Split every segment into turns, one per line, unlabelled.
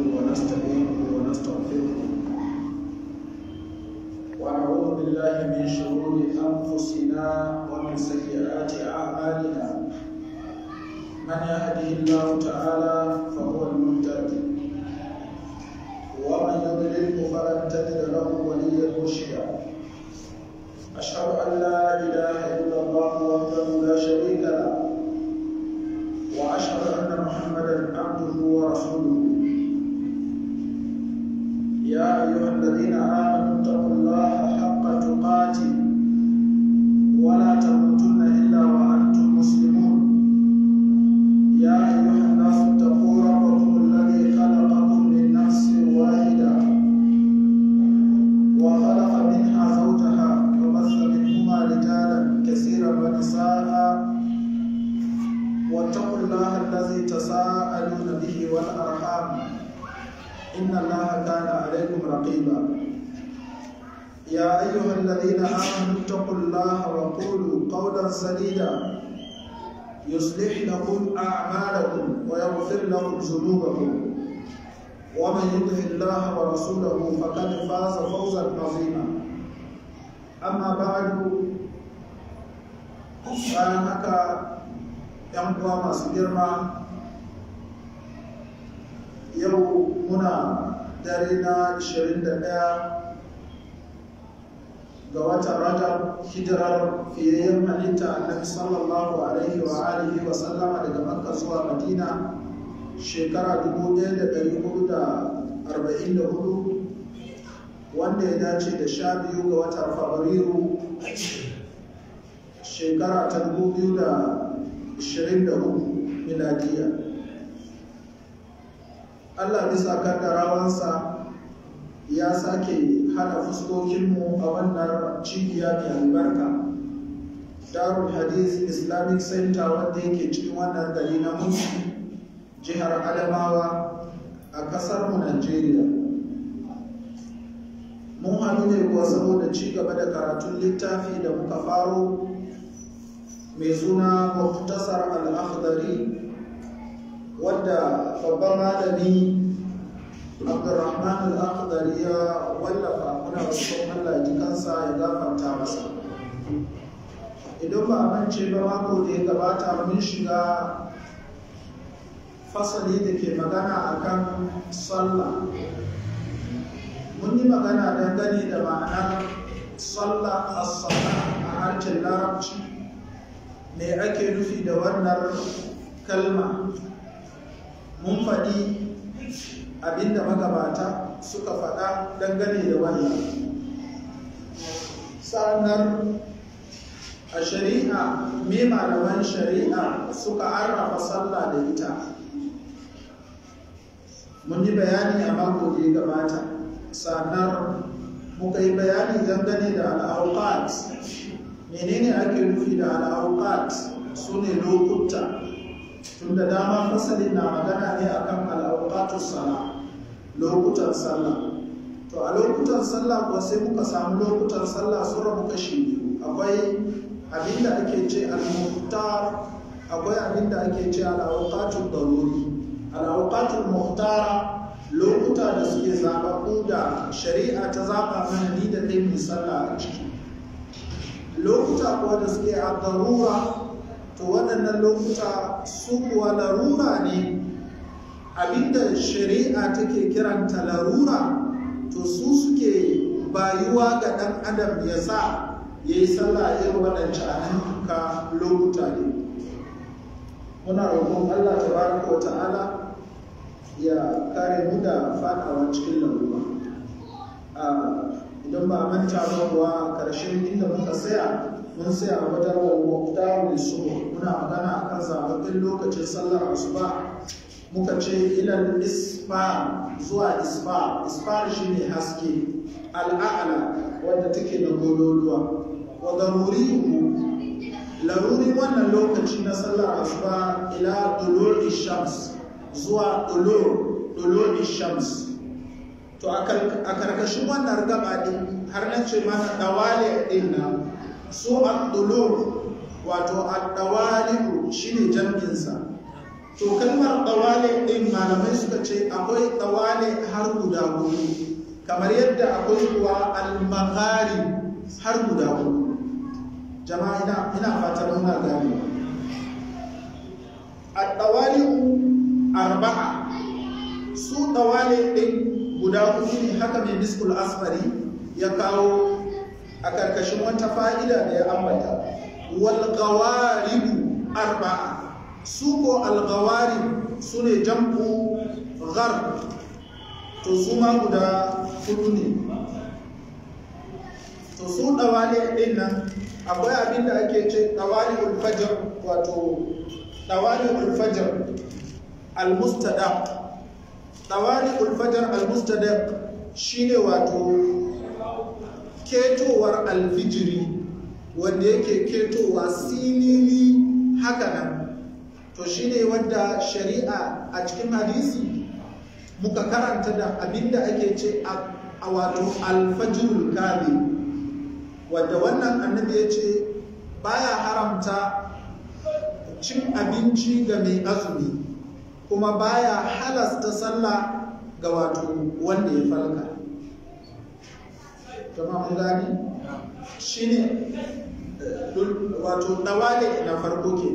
ونستعينه ونستغفره ونعوذ بالله من شرور أنفسنا ومن سيئات أعمالنا من يهده الله تعالى فهو المهتد ومن يضلله فلن تجد له وليا مرشدا أشهد أن لا إله إلا الله وحده لا شريك له وأشهد أن محمدا عبده ورسوله يا أيها الذين آمنوا اتقوا الله حق تقاته ولا تموتن إلا وأنتم مسلمون يا أيها الناس اتقوا ربكم الذي خلقكم من نفس واحدة وخلق منها زوجها وبث منهما رجالا كثيرا ونساء واتقوا الله الذي تساءلون به والأرحام إن الله كان عليكم رقيبا يا أيها الذين آمنوا اتقوا الله وقولوا قولا سديدا يصلح لكم أعمالكم ويغفر لكم ذنوبكم ومن يطع الله ورسوله فقد فاز فوزا عظيما أما بعد bayan haka ‘yan uwa masu girma yau muna dare na 21 ga watan rajab hijirar fiyayyen halitta annabi sallallahu alaihi wa alihi wa sallama daga makka zuwa madina shekara 1444 wanda ya dace da sha biyu ga watan fabrairu shekara ta 2024 miladiya Allah bisa kaddarawansa ya sake hada fuskokinmu a wannan cibiya mai albarka darul hadith islamic center wanda yake cikin wannan gari na musu jihar adamawa a kasarmu najeriya mun haɗu ne kuwa saboda ci gaba da karatun littafi da muka faro mai suna muktasar al-akhdari wadda babban malami abdurrahman al-akhdari ya wallafa muna roƙon Allah ya ji kansa ya gafarta masa idan ba a mance ba mako da ya gabata mun shiga fasali da ke magana akan sallah mun yi magana dangane da ma'anar sallah as-salah a harshen larabci me ake nufi da wannan kalma mun faɗi abinda magabata suka faɗa dangane da wannan sa'annan a shari'a me malaman shari'a suka arrafa sallah da ita mun yi bayani a mako da ya gabata sannan muka yi bayani dangane da al'auqat menene ake nufi da al'auqat su ne lokuta tunda dama fasalin na magana ne akan al'auqatus sala lokutan sallah to a lokutan sallah kuwa sai muka samu lokutan sallah sun rabu kashi biyu akwai abinda ake ce al-muhtar akwai abinda ake ce al-awqatul daruri al-awqatul muhtara lokuta da suke zababu da shari'a ta zaba mana ni da kai mu sallah a ciki lokuta kuwa da suke a darura to waɗannan lokuta su kuwa larura ne abinda shari'a take kiranta larura to su suke bayuwa ga ɗan adam ya sa ya yi sallah irin waɗancan ka lokuta ne muna roƙon allah tabaraka wa ta'ala ya kare mu da faɗawa cikin larura idan ba manta ba kuwa ƙarshen inda muka saya mun saya a wajen wa su muna magana akan zababbin lokacin sallar asuba muka ce ilal isfar zuwa isfar isfar shine haske al'a'ala wadda take da gololuwa wa daruri laruri wannan lokaci na sallar asuba ila duluri shams zuwa duluri shams to a karkashin wannan gaba din har na ce mana dawali din nan so al wato al-dawalibu shine jam'insa to kalmar ɗawale ɗin malamai suka ce akwai ɗawale har guda hudu kamar yadda akwai kuwa almagari har guda hudu jama'a ina ina fatan muna gane a ɗawale arba'a su ɗawale ɗin guda hudu ne haka mai miskul asfari ya kawo a ƙarƙashin wata fa'ida da ya ambata wal gawaribu arba'a su ko algawari su ne jam'u ghar to su ma guda hudu ne to su ɗawali ɗin nan akwai abin da ake ce ɗawali ulfajar wato ɗawali ulfajar almustadaq ɗawali ulfajar almustadaq shine wato ketowar alfijiri wanda yake ketowa silili haka nan to shine wanda shari'a a cikin hadisi muka karanta da abinda ake ce a wato alfajirul kabi wadda wannan annabi ya ce baya haramta cin abinci ga mai azumi kuma baya halasta sallah ga wato wanda ya falka jama'a mun gani shine wato dawale na farko ke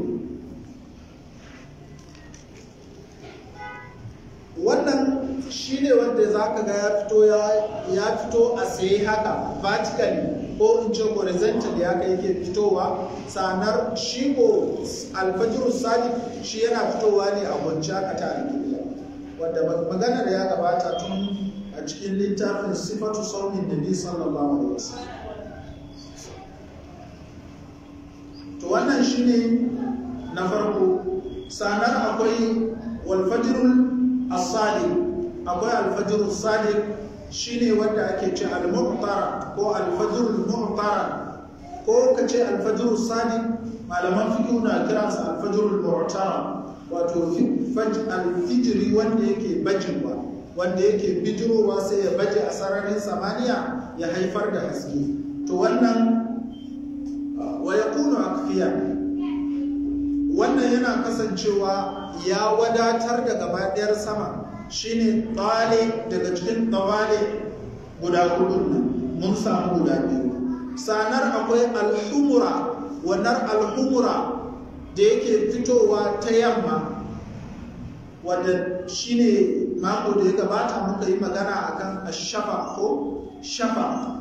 wannan shine wanda za ka ga ya fito ya fito a tsaye haka vertically ko in ce horizontal ya kai ke fitowa sanar shi ko alfajiru sadiq shi yana fitowa ne a kwanci haka ta alƙibla wanda maganar ya gabata tun a cikin littafin sifatu saumin nabi sallallahu alaihi wasallam to wannan shine na farko sanar akwai walfajirul as-sadiq akwai alfajirul sadiq shine wanda ake ce al-mu'tara ko alfajirul mu'tara ko kace alfajirul sadiq malaman fiqh na kiransa alfajirul mu'tara wato alfijiri wanda yake bajewa wanda yake bijirowa sai ya baje a sararin samaniya ya haifar da haske to wannan wa yakunu akfiya wannan yana kasancewa ya wadatar da gabaɗayar sama shine tsale daga cikin tsawale guda hudu mun samu guda biyu sanar akwai alhumura wannan alhumura da yake fitowa ta yamma wadda shine mako da ya gabata muka yi magana akan ashafa ko shafa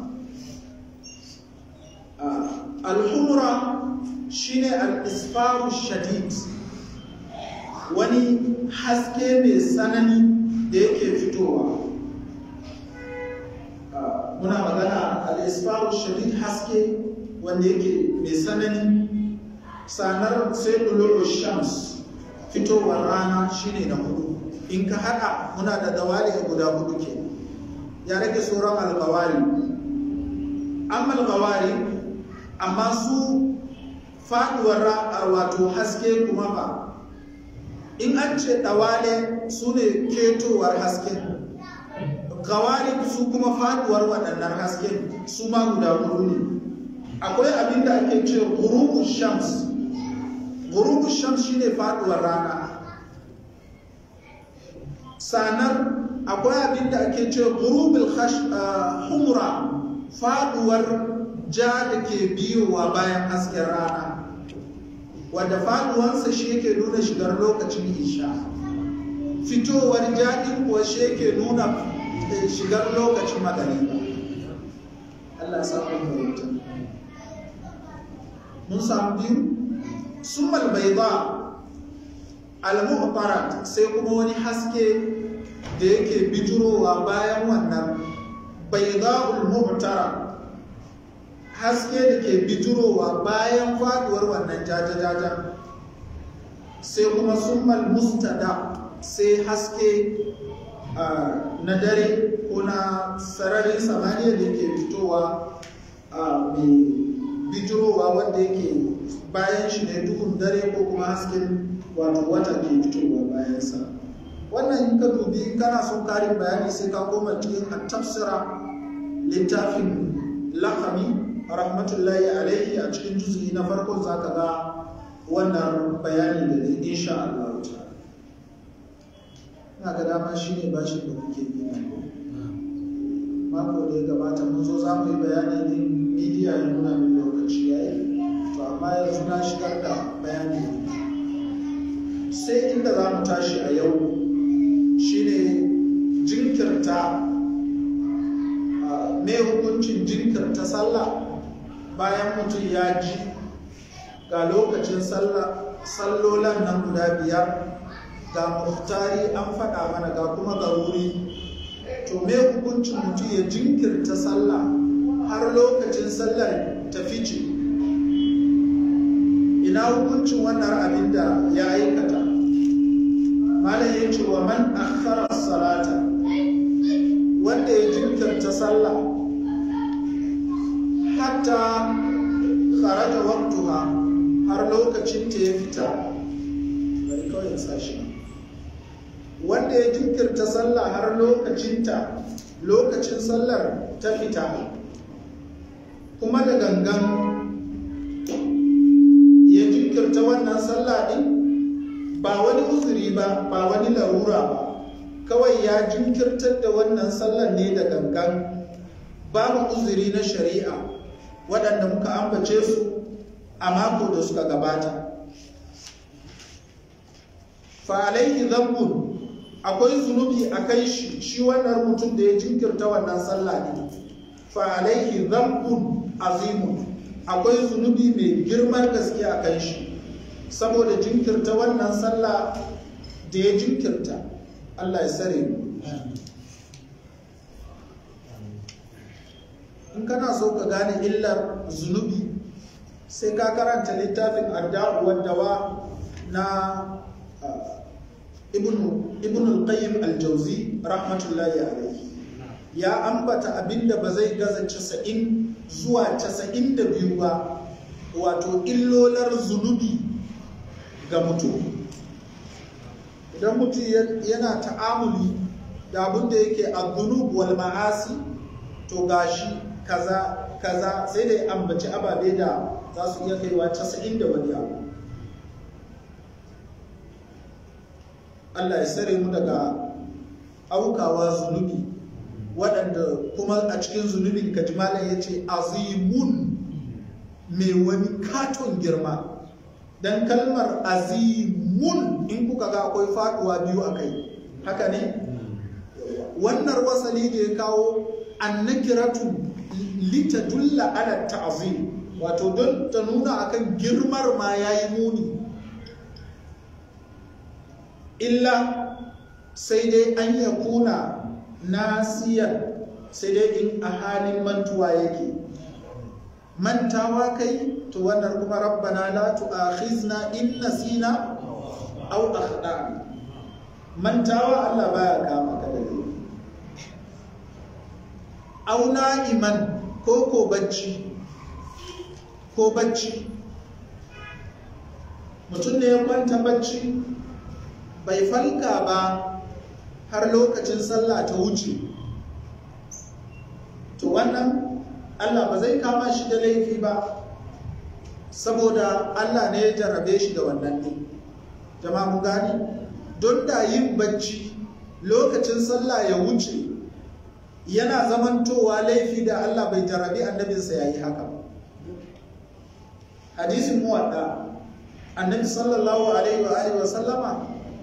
alhumura shine al-isfaru shadid wani haske mai tsanani da yake fitowa muna magana al-isfaru shadid haske wanda yake mai tsanani sanar sai dulu shams fitowar rana shine na hudu in ka haɗa muna da dawali guda hudu ke ya rage sauran alkawari amma alkawari amma su faduwar wato haske kuma ba in an ce dawale su ne ketowar hasken gawari su kuma faduwar waɗannan hasken su ma guda hudu ne akwai abin da ake ce gurubu shams gurubu shams shine faduwar rana sanar akwai abin da ake ce gurubul humra faduwar ja da ke biyowa bayan hasken rana wadda faduwansa shi yake nuna shigar lokacin isha fitowar jaɗin kuwa shi yake nuna shigar lokacin magariba Allah samun fahimta mun samu biyu summal bayda al-mu'tarat sai kuma wani haske da yake bijirowa bayan wannan bayda'ul mu'tara haske da ke bijirowa bayan faduwar wannan jajajaja sai kuma summal mustada sai haske na dare ko na sararin samaniya da ke fitowa mai bijirowa wanda yake bayan shi ne duhun dare ko kuma hasken wato wata ke fitowa bayansa wannan in ka dubi kana son karin bayani sai ka koma cikin tafsira littafin lakami rahmatullahi alaihi a cikin juzi na farko za ka ga wannan bayani da ne insha Allah ina ga dama shi ne bashin da kuke yi na mako da ya gabata mun zo za mu yi bayani ne midiya ya nuna min lokaci ya yi to amma yanzu na shigar da bayani sai inda za mu tashi a yau shine jinkirta me hukuncin jinkirta sallah bayan mutum ya ji ga lokacin sallolan nan guda biyar ga muhtari an faɗa mana ga kuma garuri to me hukuncin mutum ya jinkirta sallah har lokacin sallar ta fice ina hukuncin wannan abin da ya aikata malam ya ce wa man akhara salata wanda ya jinkirta sallah hatta kharaja waqtuha har lokacin ta ya fita bari kawai sashi wanda ya jinkirta sallah har lokacinta lokacin sallar ta fita kuma da gangan ya jinkirta wannan sallah din ba wani uzuri ba ba wani larura ba kawai ya jinkirtar da wannan sallar ne da gangan babu uzuri na shari'a waɗanda muka ambace su a mako da suka gabata fa alaihi zambun akwai zunubi a kai shi shi wannan mutum da ya jinkirta wannan sallah ne fa alaihi zambun azimun akwai zunubi mai girman gaske a kai shi saboda jinkirta wannan sallah da ya jinkirta Allah ya sare mu in kana so ka gane illar zunubi sai ka karanta littafin adda'u waddawa na ibn al-qayyim al-jauzi rahmatullahi alayhi ya ambata abinda ba zai gaza 90 zuwa 92 ba wato illolar zunubi ga mutum idan mutum yana ta'amuli da abinda yake adunub wal ma'asi to gashi kaza kaza sai da ya ambaci ababe da za su iya kaiwa 90 da wani abu Allah ya sare mu daga aukawa zunubi waɗanda kuma a cikin zunubin kajimalan ya ce azimun mai wani katon girma don kalmar azimun in kuka ga akwai faɗuwa biyu a kai haka ne wannan wasali da ya kawo annakiratu litadulla ala ta'zim wato don ta nuna akan girmar ma yayi muni illa sai dai an ya kuna nasiyar sai dai in a halin mantuwa yake mantawa kai to wannan kuma rabbana la tu'akhizna in nasina aw akhtana mantawa Allah baya kama ka da aw na'iman ko ko bacci ko bacci mutum ne ya kwanta bacci bai falka ba har lokacin sallah ta wuce to wannan Allah ba zai kama shi da laifi ba saboda Allah ne ya jarrabe shi da wannan ne jama'a mu gani don da yin bacci lokacin sallah ya wuce yana zamantowa laifi da Allah bai jarrabe annabinsa ya yi haka hadisin muwadda annabi sallallahu alaihi wa alihi wa sallama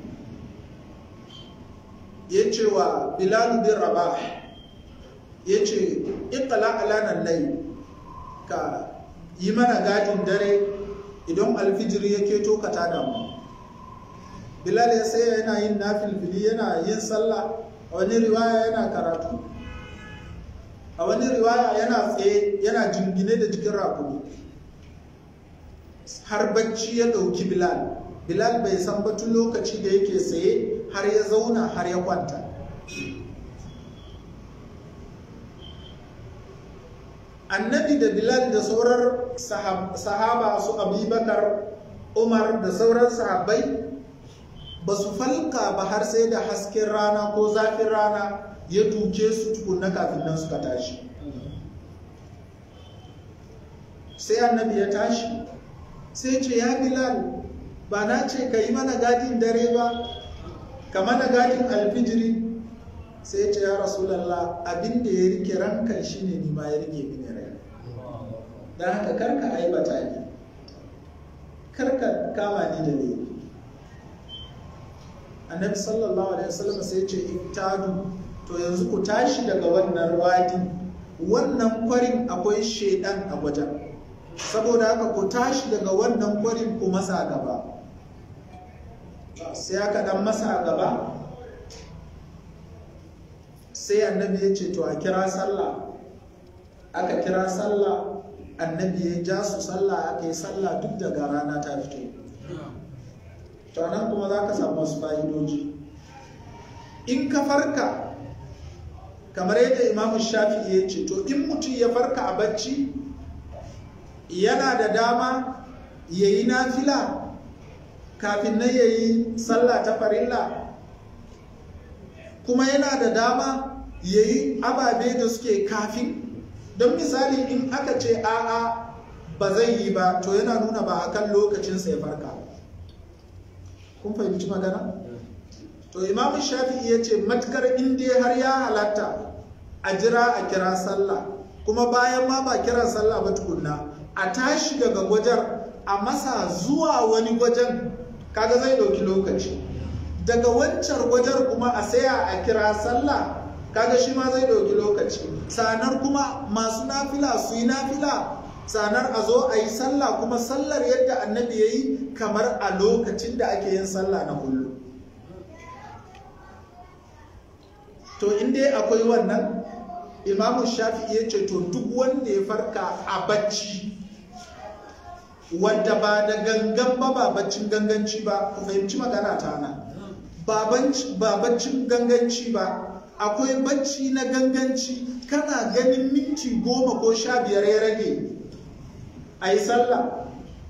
ya ce wa bilal bin rabah ya ce ikala alanan lai ka yi mana gadin dare idan alfijir ya keto ka tada mu bilal ya sai yana yin nafilfili yana yin sallah a wani riwaya yana karatu a wani riwaya yana tsaye yana jingine da jikin rakumi har bacci ya ɗauki bilal bilal bai san batun lokaci da yake tsaye har ya zauna har ya kwanta annabi da bilal da sauran sahaba su abubakar umar da sauran sahabbai ba su falka ba har sai da hasken rana ko zafin rana ya duke su tukunna kafin nan suka tashi sai annabi ya tashi sai ce ya bilal ba na ce ka yi mana gadin dare ba kamar na gadin alfijiri sai ya ce ya rasulallah abin da ya rike rankan shi ne ni ma ya rike mini rai don haka karka aibata ni karka kama ni da laifi annabi sallallahu alaihi wasallam sai ce iktadu to yanzu ku tashi daga wannan wadi wannan kwarin akwai shedan a wajen saboda haka ku tashi daga wannan kwarin ku masa gaba sai aka dan masa gaba sai annabi ya ce to a kira sallah aka kira sallah annabi ya ja su sallah aka yi sallah duk daga rana ta fito to nan kuma za ka samu wasu fa'idoji in ka farka kamar yadda imamu shafi'i ya ce to in mutum ya farka a bacci yana da dama ya yi nafila kafin nan ya yi sallah ta farilla kuma yana da dama ya yi ababe da suke kafin don misali in aka ce a'a ba zai yi ba to yana nuna ba akan lokacinsa ya farka kun fahimci magana to imam shafi'i ya ce matukar inda har ya halatta a jira a kira sallah kuma bayan ma ba kira sallah ba tukunna a tashi daga gwajar a masa zuwa wani gwajen kaga zai ɗauki lokaci daga wancan gwajar kuma a saya a kira sallah kaga shi ma zai ɗauki lokaci sanar kuma masu nafila su yi nafila sanar a zo a yi sallah kuma sallar yadda annabi ya yi kamar a lokacin da ake yin sallah na kullum to in dai akwai wannan imamu shafi'i ya ce to duk wanda ya farka a bacci wadda ba da gangan ba ba baccin ganganci ba ku fahimci magana ta nan ba baccin ganganci ba akwai bacci na ganganci kana ganin minti goma ko sha biyar ya rage a yi sallah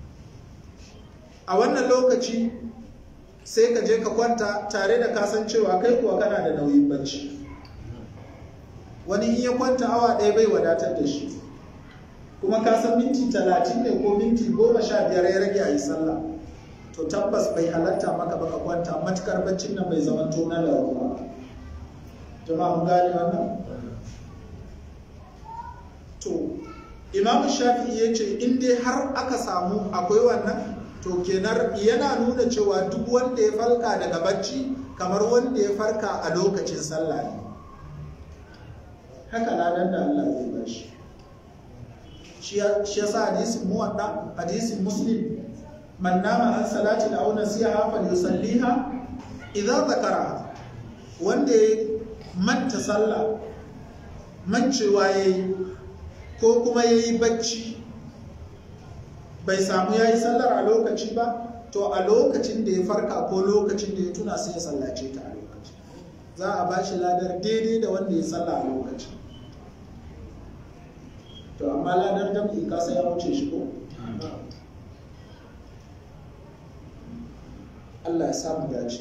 a wannan lokaci sai ka je ka kwanta tare da kasancewa kai kuwa kana da nauyin bacci wani in ya kwanta awa ɗaya bai wadatar da shi kuma ka san minti talatin ne ko minti goma sha biyar ya rage a yi sallah to tabbas bai halatta maka baka kwanta matukar baccin nan bai zama to na larura jama'a mun gane wannan to imamu shafi'i ya ce in dai har aka samu akwai wannan to kenan yana nuna cewa duk wanda ya farka daga bacci kamar wanda ya farka a lokacin sallah ne haka ladan da Allah zai bashi shi yasa hadisin muwadda hadisin muslim man nama an salatin aw nasiha falyusalliha idza zakara wanda ya manta sallah mancewa yayi ko kuma yayi bacci bai samu yayi sallar a lokaci ba to a lokacin da ya farka ko lokacin da ya tuna sai ya sallace ta a lokaci za a bashi ladar daidai da wanda ya salla a lokaci to amma ladar jam'i kasa ya wuce shi ko Allah ya samu dace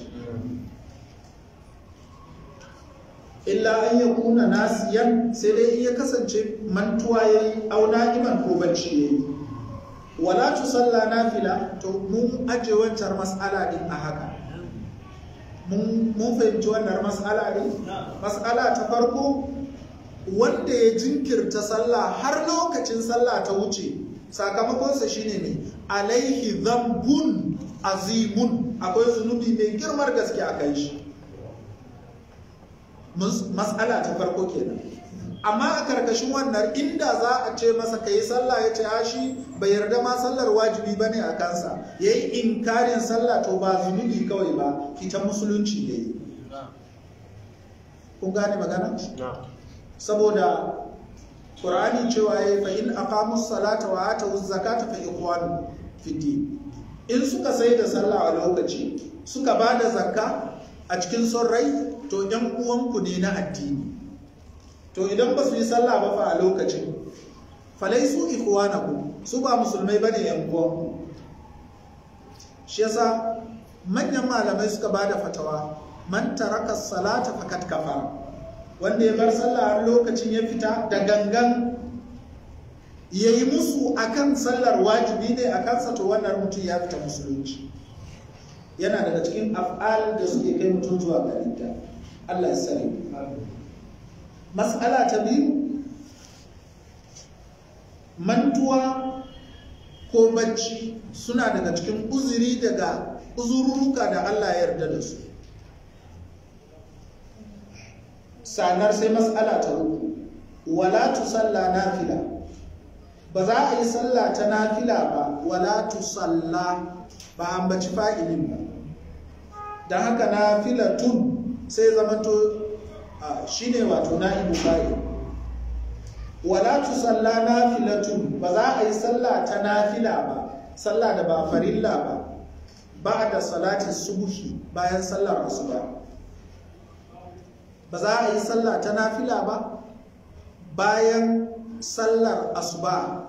illa an ya kuna nasiyan sai dai ya kasance mantuwa ya yi auna iman ko bacci ya yi wala tu salla nafila to mun aje wancan mas'ala din a haka mun fahimci wannan mas'ala din mas'ala ta farko wanda ya jinkirta sallah har lokacin sallah ta wuce sakamakonsa shine ne alaihi zambun azimun akwai zunubi mai girmar gaske a kai shi mas'ala ta farko kenan amma a karkashin wannan inda za a ce masa ka yi sallah ya ce ya shi bai yarda ma sallar wajibi ba ne a kansa ya yi inkarin sallah to ba zunubi kawai ba fita musulunci ya yi kun gane magana? saboda ƙur'ani cewa ya yi fa'in a kamus salata wa ata zakata fa ikwanu fiti in suka sai da sallah a lokaci suka ba da zakka a cikin son rai to ‘yan uwanku ne na addini to idan ba su yi sallah ba fa a lokacin falai su ikhwanaku su ba musulmai bane yan uwanku shi yasa manyan malamai suka bada fatawa man taraka salata fakat kafara wanda ya bar sallah har lokacin ya fita da gangan ya yi musu akan sallar wajibi ne a kansa to wannan mutum ya fita musulunci yana daga cikin af'al da suke kai mutum zuwa ga ridda Allah ya sani mas'ala ta biyu mantuwa ko bacci suna daga cikin uzuri daga uzururuka da Allah ya yarda da su sanar sai mas'ala ta uku wala tusalla nafila ba za a yi sallah ta nafila ba wala tusalla ba an baci fa'ilin ba don haka nafila tun sai zamanto shi ne wato na'ibu fa'il wala tusalla nafila tun ba za a yi sallah ta nafila ba sallah da ba farilla ba ba da salatin subuhi bayan sallar asuba ba za a yi sallah ta nafila ba bayan sallar asuba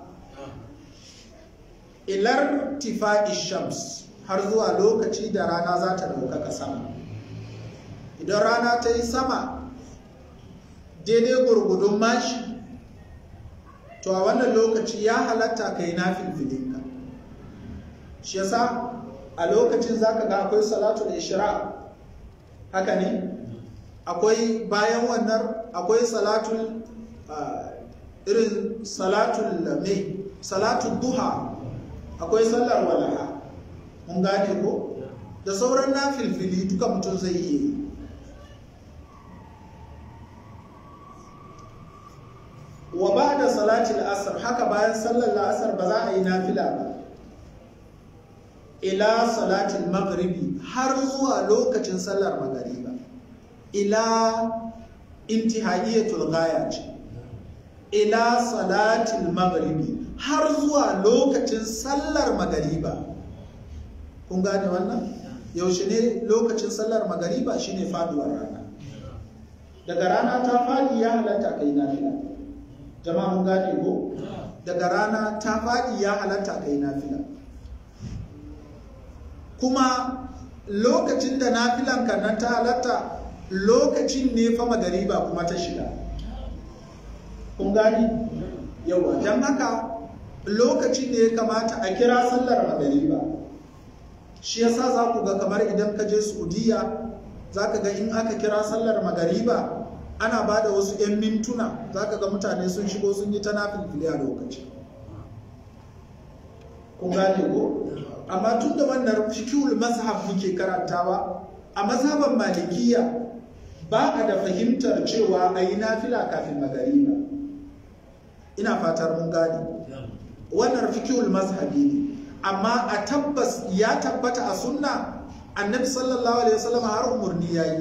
ilar tifa'i shams har zuwa lokaci da rana za ta ɗaukaka sama idan rana ta yi sama daidai gurgudun mashi to a wannan lokaci ya halatta ka yi nafin filinka shi yasa a lokacin za ka ga akwai salatul ishra haka ne akwai bayan wannan akwai salatul irin salatul mai salatul duha akwai sallar walaha mun gane ko da sauran na filfili duka mutum zai iya yi wa ba da salatul asar haka bayan sallar la'asar ba za a yi nafila ba ila salatul maghribi har zuwa lokacin sallar magariba ila intihaiyatul ghaya ce ila salatul maghribi har zuwa lokacin sallar magariba kun gane wannan yaushe ne lokacin sallar magariba shine faduwar rana daga rana ta fadi ya halatta kai nafila jama'a mun gane ko daga rana ta fadi ya halatta kai nafila kuma lokacin da nafilan kan nan ta halatta lokacin ne fa magariba kuma ta shiga kun gani yawa don haka lokacin ne ya kamata a kira sallar magariba shi yasa za ku ga kamar idan ka je saudiya za ka ga in aka kira sallar magariba ana ba da wasu 'yan mintuna za ka ga mutane sun shigo sun yi ta nafilfili a lokaci kun gane ko amma tun da wannan fikihul mazhab muke karantawa a mazhaban malikiya ba a da fahimtar cewa a yi nafila kafin magariba ina fatar mun gane wannan fikihul mazhabi ne amma a tabbas ya tabbata a sunna annabi sallallahu alaihi wasallam har umurni yayi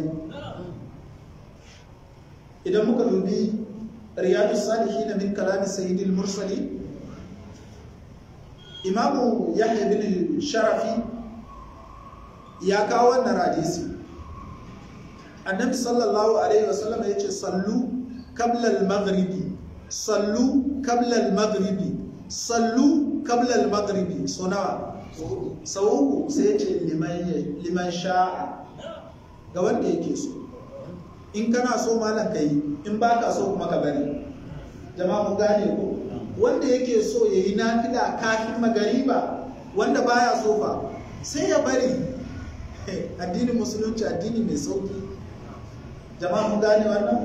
idan muka dubi riyadus salihin min kalami sayyidil mursalin imamu yahya bin sharafi ya kawo wannan hadisi annabi sallallahu alaihi wasallam ya ce sallu qabla al-maghribi sallu qabla al-maghribi sallu qabla al-maghribi so nawa sau uku sai ya ce liman sha'a ga wanda yake so in kana so malam kai in baka so kuma ka bari jama'a mun gane ko wanda yake so ya yi nafila kafin magariba wanda baya so fa sai ya bari addinin musulunci addini mai sauki jama'a mun gane wannan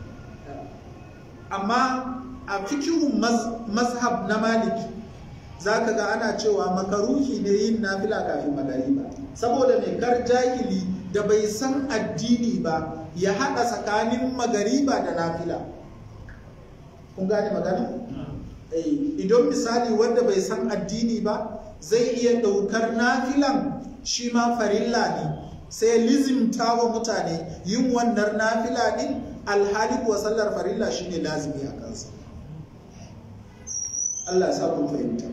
amma a fikihun mazhab na maliki za ka ga ana cewa makaruhi ne yin nafila kafin magariba saboda mai kar jahili da bai san addini ba ya haɗa tsakanin magariba da nafila kun gane magana? idan misali wanda bai san addini ba zai iya ɗaukar nafilan shi ma farilla ne sai lizimta wa mutane yin wannan nafila ɗin alhali kuwa sallar farilla shine lazimi a kansa Allah ya sa kun fahimta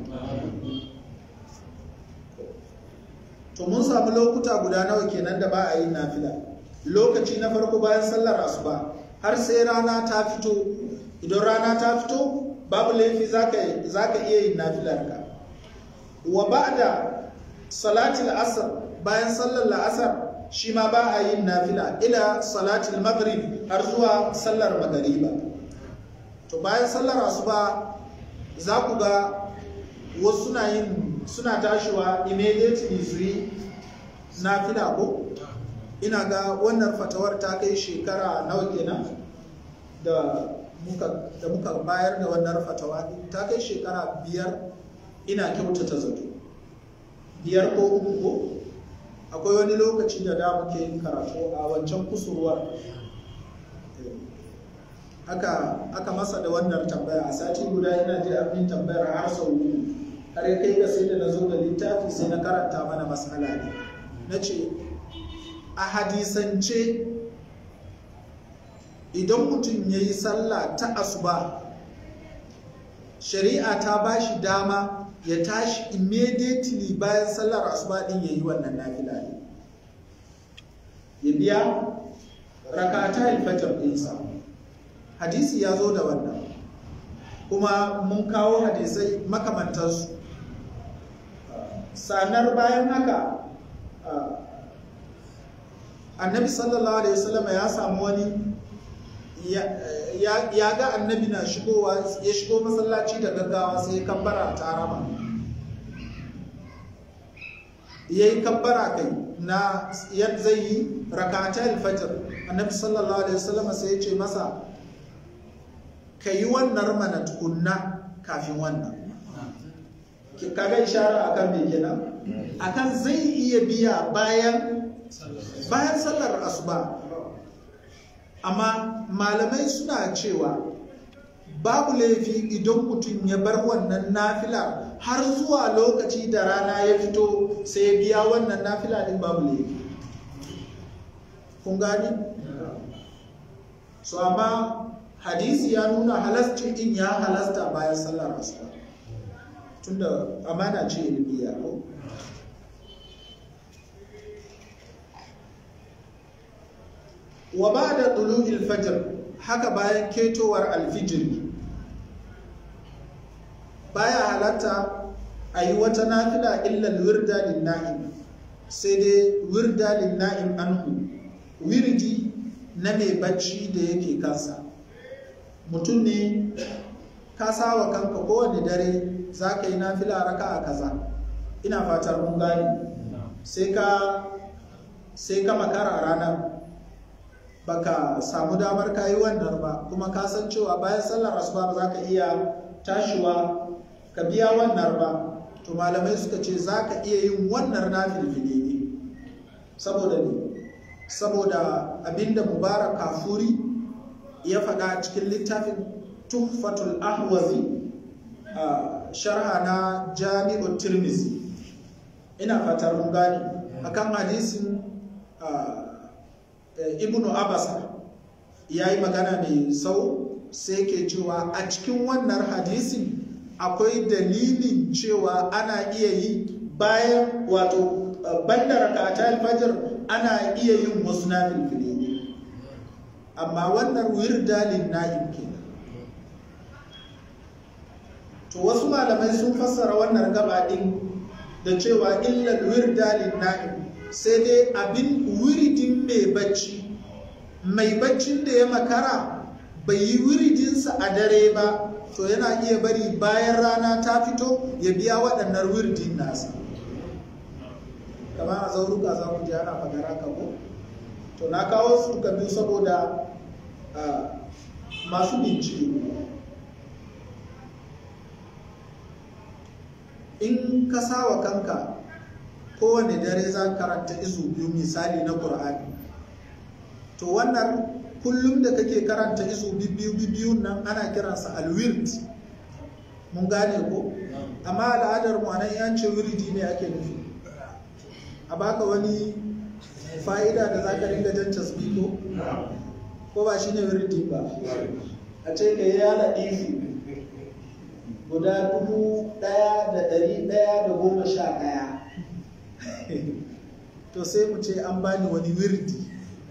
to mun samu lokuta guda nawa kenan da ba a yin nafila lokaci na farko bayan sallar asuba har sai rana ta fito idan rana ta fito babu laifi za ka iya yin nafilarka wa ba da salatul asar bayan sallar la'asar shi ma ba a yin nafila ila salatul maghrib har zuwa sallar magariba to bayan sallar asuba za ku ga wasu suna yin suna tashiwa immediately su yi nafila ko ina ga wannan fatawar ta kai shekara nawa kenan da muka da muka bayar da wannan fatawa ta kai shekara biyar ina kyautata zato biyar ko uku ko akwai wani lokaci da da muke yin karatu a wancan kusurwar aka aka masa da wannan tambaya a sati guda ina ji abin tambayar har sau uku har ya kai ga sai da na zo da littafi sai na karanta mana masala ne na ce a hadisance idan mutum ya yi sallah ta asuba shari'a ta ba shi dama ya tashi immediately bayan sallar asuba din ya yi wannan nafila ne ya biya rakata alfajar ɗinsa hadisi ya zo da wannan kuma mun kawo hadisai makamantarsu sanar bayan haka annabi sallallahu alaihi wasallam ya samu wani ya ga annabi na shigowa ya shigo masallaci da gaggawa sai ya kabbara ta rama ya yi kabbara kai na yadda zai yi rakata alfajir annabi sallallahu alaihi wasallam sai ya ce masa ka yi wannan mana tukunna kafin wannan kaga ishara akan me kenan akan zai iya biya bayan bayan sallar asuba amma malamai suna cewa babu laifi idan mutum ya bar wannan nafila har zuwa lokaci da rana ya fito sai ya biya wannan nafila din babu laifi kun gani so amma hadisi ya nuna halascin din ya halasta bayan sallar asuba tunda amana ce ilmiya ko wa ba da ɗulu'il fajr haka bayan ketowar alfijiri baya halatta a yi wata nafila illal wirda lin na'im sai dai wirda lin na'im anhu wirdi na mai bacci da yake kansa mutum ne ka sawa kanka kowane dare za ka yi nafila raka a kaza ina fatar mun gani sai ka sai ka makara ranar baka samu damar kayi wannan ba kuma ka san cewa bayan sallar asuba ba za ka iya tashiwa ka biya wannan ba to malamai suka ce za ka iya yin wannan na filfile ne saboda ne saboda abinda mubarak kafuri ya faɗa cikin littafin tuhfatul ahwazi a sharha na jami'ul tirmizi ina fatar mun gane akan hadisin ibnu abasa ya yi magana mai sau sai ke cewa a cikin wannan hadisin akwai dalilin cewa ana iya yi bayan wato banda rakata alfajir ana iya yin wasu na filfili amma wannan wirdalin na'im kenan to wasu malamai sun fassara wannan gaba din da cewa illal wirdalin na'im sai dai abin wiridin mai bacci mai baccin da ya makara bai yi wiridinsa a dare ba to yana iya bari bayan rana ta fito ya biya waɗannan wiridin nasa kama a zauruka za ku ji ana fagara kabo to na kawo su duka biyu saboda masu bincike in ka sawa kanka kowane dare za karanta izu biyu misali na ƙur'ani to wannan kullum da kake karanta izu biyu biyu nan ana kiransa alwirt mun gane ko amma al'adar mu anan yan ce wiridi ne ake nufi a baka wani fa'ida da za ka ringa jan tasbiko ko ba shine wiridi ba a ce ka yi yana ifi guda dubu ɗaya da ɗari ɗaya da goma sha ɗaya to sai mu ce an bani wani wirdi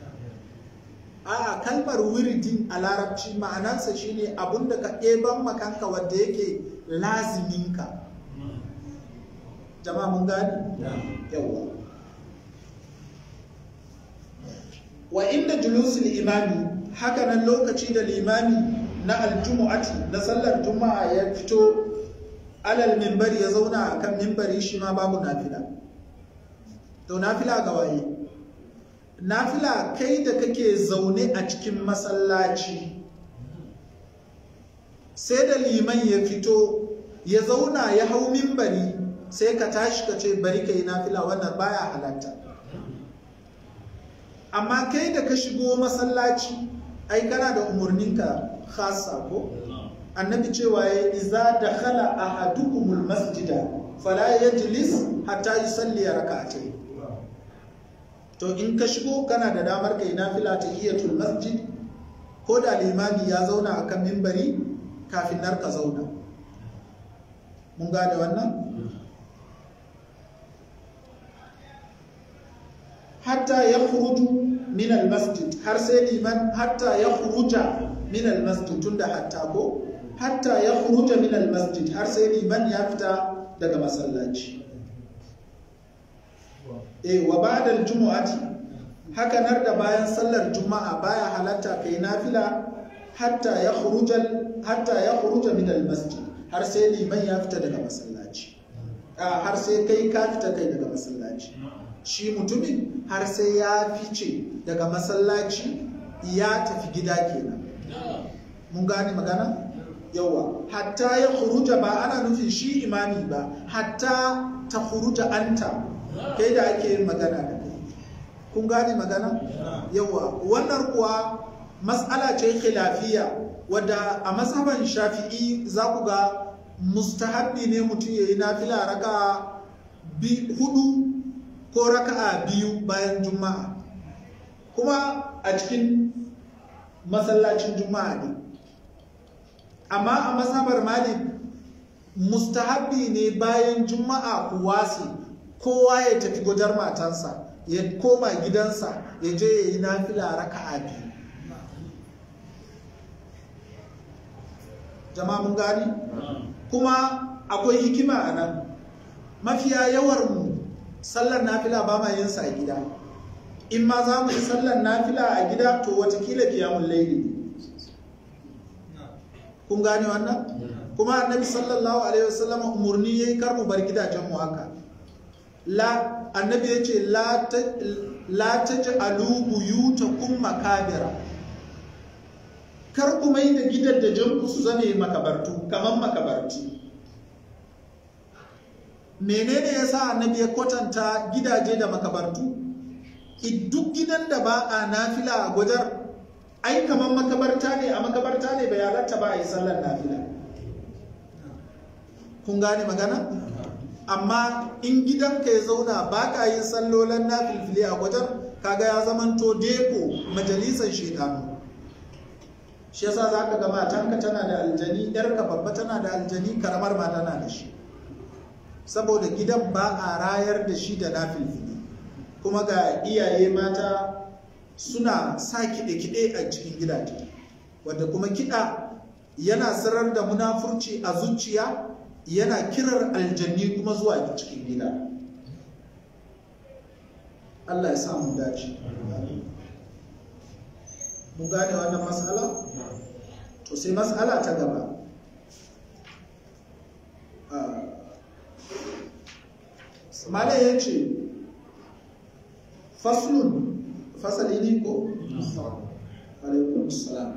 a'a kalmar wirdin a larabci ma'anarsa shine abun da ka ɗeban makanka wanda yake laziminka jama'a mun gani yawa wa inda julusul imami haka nan lokaci da limami na aljumu'ati na sallar juma'a ya fito alal mimbari ya zauna akan mimbari shi ma babu nafila to nafila ga waye nafila kai da kake zaune a cikin masallaci sai da liman ya fito ya zauna ya hau mimbari sai ka tashi ka ce bari ka yi nafila wannan baya halatta amma kai da ka shigo masallaci ai kana da umarninka khasa ko annabi cewa ya iza da khala ahadukumul masjida fala yajlis hatta yusalli rak'atayn to in ka shigo kana da damar kai nafila ta iyatul masjid ko da limami ya zauna akan mimbari kafin nar ka zauna mun gane wannan hatta ya khuruju min almasjid har sai liman hatta ya khuruja min almasjid tunda hatta ko hatta ya khuruja min almasjid har sai liman ya fita daga masallaci eh wa ba'da aljumu'ati haka nar da bayan sallar juma'a baya halatta kai nafila hatta ya khuruja hatta ya khuruja min almasjid har sai liman ya fita daga masallaci har sai kai ka fita kai daga masallaci shi mutumin har sai ya fice daga masallaci ya tafi gida kenan mun gane magana yawa hatta ya khuruja ba ana nufin shi imami ba hatta ta khuruja anta kai da ake yin magana da kai kun gane magana yawa wannan kuwa mas'ala ce khilafiya wadda a mazhaban shafi'i za ku ga mustahabbi ne mutum ya yi nafila raka hudu ko raka'a biyu bayan juma'a kuma a cikin masallacin juma'a ne amma a mazhabar malik mustahabbi ne bayan juma'a ku wasi kowa ya tafi gudar matansa ya koma gidansa ya je ya yi nafila raka'a biyu jama'a mun gani kuma akwai hikima a nan mafiya yawar mu sallar nafila ba ma yin sa a gida in ma za mu yi sallar nafila a gida to watakila kiyamun laili kun gane wannan kuma annabi sallallahu alaihi wasallam umurni yayi kar mu bar gidajen mu haka la annabi yace la ta la taj'alu buyutakum makabira kar ku mai da gidajen ku su zame makabartu kaman makabarti menene yasa annabi ya kwatanta gidaje da makabartu duk gidan da ba a nafila a gwajar ai kamar makabarta ne a makabarta ne bai halatta ba a yi sallar nafila kun gane magana amma in gidanka ya zauna ba ka yin sallolan nafilfili a gwajar kaga ya zamanto deko majalisar shekaru shi yasa za ka ga matanka tana da aljani yarka babba tana da aljani karamar ma tana da shi saboda gidan ba a rayar da shi da nafilfili kuma ga iyaye mata suna sa kiɗe-kiɗe a cikin gidaje wadda kuma kiɗa yana sarar da munafurci a zuciya yana kirar aljanni kuma zuwa cikin gida Allah ya samu dace mu gane wannan matsala to sai matsala ta gaba malai ya ce faslun fasali ne ko? alaikun salam